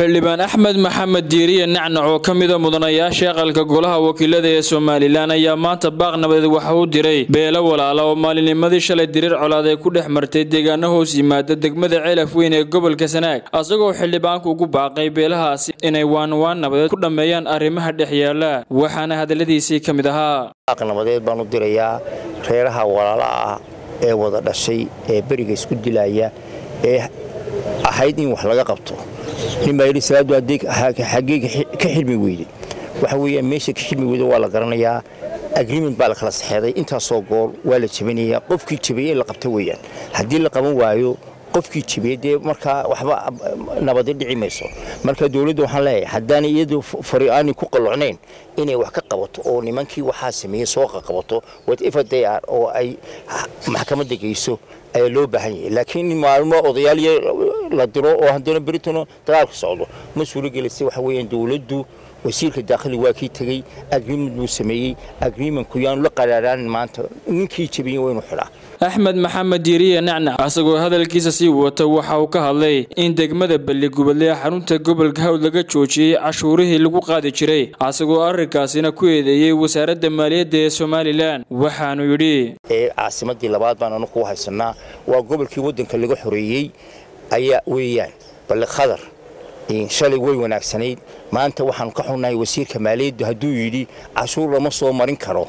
xildhibaan axmed maxamed diiriye nacnac oo ka mida mudanayaasha aqalka golaha wakiilada ee somalilan ayaa maanta baaq nabadeed waxa uu diray beelo walaala oo maalinimadii shalay diriir colaad ay ku dhex martay deegaano hoos yimaada degmada ceelaf weyn ee gobolka sanaag isagoo xildhibaanku ugu baaqay beelahaasi inay waanwaan nabadeed ku dhammeeyaan arrimaha dhex yaala waxaana hadalladiisii ka mid ahaa baaq nabadeed baan u dirayaa reeraha walaala ah ee wada dhashay ee beriga isku dilaya ee ahayd in wax laga qabto ninbaa yidhi salaadu xaggeyga ka xilmi weyday waxa weeyaan meesha ka xilmi weyda waa la garanayaa agreement baa la kala saxeeday intaasoo gool waa la jebinayaa qofkii jebiyey in la qabta weeyaan haddii la qaban waayo qofkii jebiyey dee markaa waxba nabadi dhici mayso marka dowladda waxaan leeyahay haddaan iyadu fari aanay ku qallocnayn inay wax ka qabato oo nimankii waxaa sameeyey soo qaqabato whatever they are oo ay maxkamadda geyso ayaa loo baahan yahay laakiin maalmo odayaal la diro oo haddana beritano dagaalku socdo ma suuragelaysa waxa weeyaan dowladdu wasiirka daakhili waa kii tegey agreement buu sameeyey agreementku yaanu la qaraaraanin maanta ninkii jebiyey waa inuu xidhaa axmed maxamed diiriye nacnac asagoo hadalkiisa sii wata waxa uu ka hadlay in degmada balligubadle ee xarunta gobolka hawd laga joojiyey cashuurihii lagu qaadi jiray asagoo arrinkaasina ku eedeeyey wasaaradda maaliyadda ee somalilan waxaanu yidhi ee caasimadii labaad baan anu ku haysanaa waa gobolkii waddanka laga xoreeyey ayaa weeyaan balli khadar shalay way wanaagsanayd maanta waxaanu ka xunnahay wasiirka maaliyaddu hadduu yidhi cashuur lama soo marin karo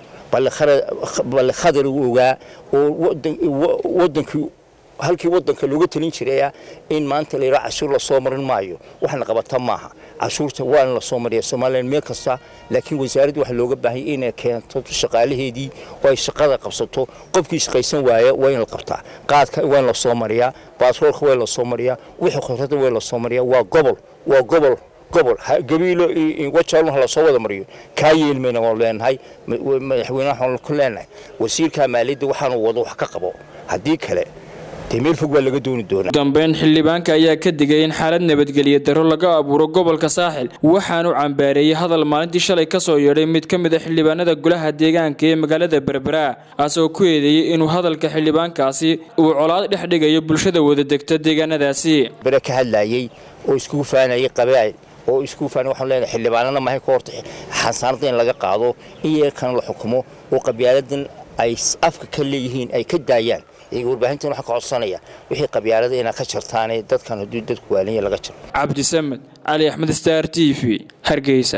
balli khadar uu ogaa oo wadankii halkii waddanka looga talin jiraya in maanta la yidhaha cashuur lasoo marin maayo waxna qabata maaha cashuurta waa in lasoo mariya somalilan meel kasta laakiin wasaaradda waxaa looga baahanya inay keento shaqaalaheedii oo ay shaqada qabsato qofkii shaqaysan waaya waa in la qabtaa qaadka waa in lasoo mariyaa baasroolka waa in lasoo mariyaa wixii khudradda waa in lasoo mariyaa waa gobol waa gobol gobol gabiilo wajaalun ha lasoo wada mariyo kaa yeelmayna waanu leenahay madaxweynaha waxaanu ku leenahay wasiirka maaliyadda waxaanu wado wax ka qabo haddii kale meel fog baa laga dooni doonaa dambeyn xildhibaanka ayaa ka digay in xaalad nabadgelyo darro laga abuuro gobolka saaxil waxaanu cambaareeyey hadal maalintii shalay ka soo yeedhay mid ka mid a xildhibaanada golaha deegaanka ee magaalada berbera asagoo ku eedeeyey inuu hadalka xildhibaankaasi uu colaad dhex dhigayo bulshada wada degta deegaanadaasi bere ka hadlayey oo iskugu faanayay qabaa'il oo iskugu faanay waxaanu leenahay xildhibaanana mahay ka horta xasaanada in laga qaado in yeerkan la xukumo oo qabyaaladan ay afka ka leeyihiin ay ka daayaan warbaahintan waxaa ka codsanaya wixii qabyaalada inaad ka jartaane dadkan hadduu dadku waalanya laga jaro cabdisamed cali axmed star t v hargeysa